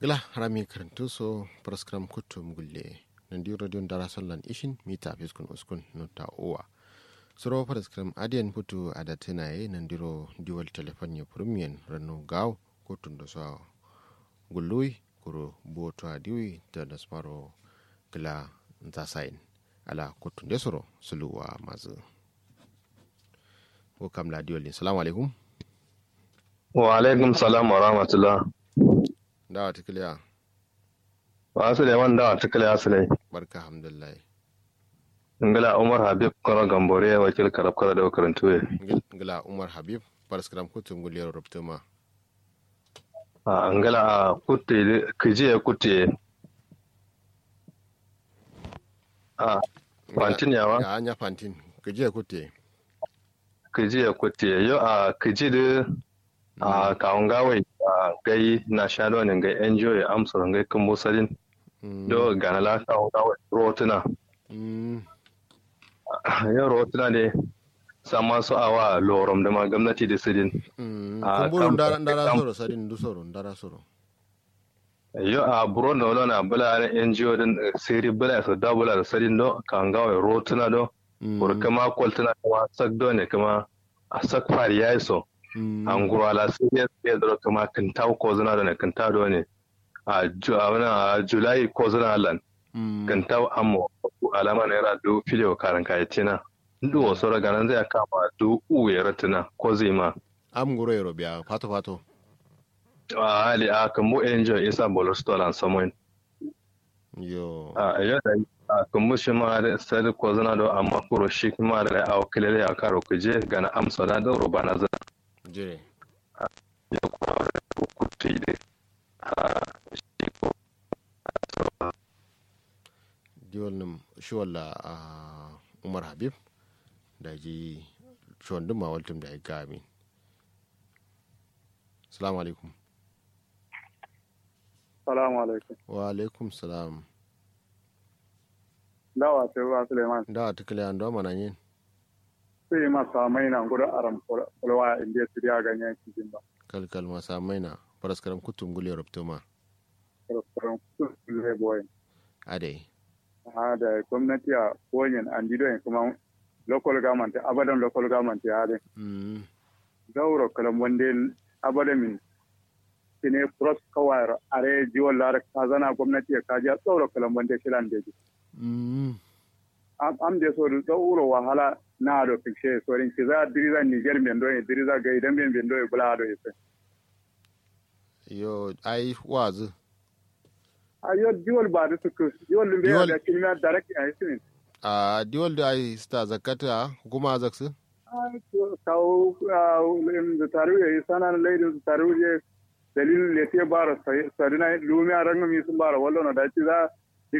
gila harami karantu so praskram kutum gulle nandi radio dara sallan ishin mita fiskun uskun nota owa soro praskram adiyan putu adatina ye nandiro diwal telefon ya premium ranu gaw kutun da so gullui kuro boto adiwi da nasmaro gila zasain ala kutun da soro suluwa mazu ko kam la diwal salamu alaikum wa alaikum salam wa rahmatullah dawa tikiliya wa suleiman dawa tikiliya sulai barka alhamdulillah ngila umar habib kono gambore wakil karab kala da karantu ye ngila umar habib paraskram kutum guliyar rubtuma a ngila a kutte kije kutte a fantin yawa ya anya fantin kije kutte kije kutte yo a kije da a kawun gawai a gai na shado ne gai enjoy amsar gai kan musalin do ganala kawun gawai rotuna yau rotuna ne sama su awa lorom da ma gwamnati da sidin a kumburu ndara soro sadin du soro ndara soro yo a buron da wani bula na ngo din siri bula su da bula da sadin do kawun gawai rotuna do burkama kwaltuna kuma sak do ne kuma a sak fari ya yi so an gurala sai ya tsaye da kuma kintaw ko zina da kintaw do ne a a julai ko zina lan kintaw ammo alama ne ra do filiyo karan kai tina ndu wasu daga nan zai kama do u ya ratina ko zai ma am guro yaro biya fato fato a hali a kan mu enjoy isa bolo stolan samoin yo a ya da a kan mu shi ma da sai ko zina do amma kuro shi kuma da a wakilai ya karo kuje ga na amsa da roba na zana jire ya kuma da kutu ne a shi ko diwal nim shiwalla a umar habib da ji shiwan duma waltum da ya gami salamu alaikum salamu alaikum wa alaikum salam dawa sai ruwa suleiman da tukule an do mana yin sai masa mai na gudu aram kulwa inda su ya ganyen cikin ba kalkal masa maina paraskaram kutum gule rubtuma restaurant kulle boy ade ha da gwamnati a koyin an dido kuma local government abadan local government ya de mm zauro kalam wande abadan min sine pros kawar are jiwon lar kazana gwamnati ya kaji a zauro kalam wande shilan de mm am de so zauro wahala na do fikshe sorin ki za diriza niger men do diriza ga idan men ben do bula do ise yo ai wazu a yo jiwol ba da suku jiwol lumbe Jiwol- da kinna direct a isimin a diwal da ai sta zakata hukuma zaksu kawo da taru ya yi sana na laidin su taru ya dalilin da ya bara sarina lumi a rangan mi sun bara wallo na dace za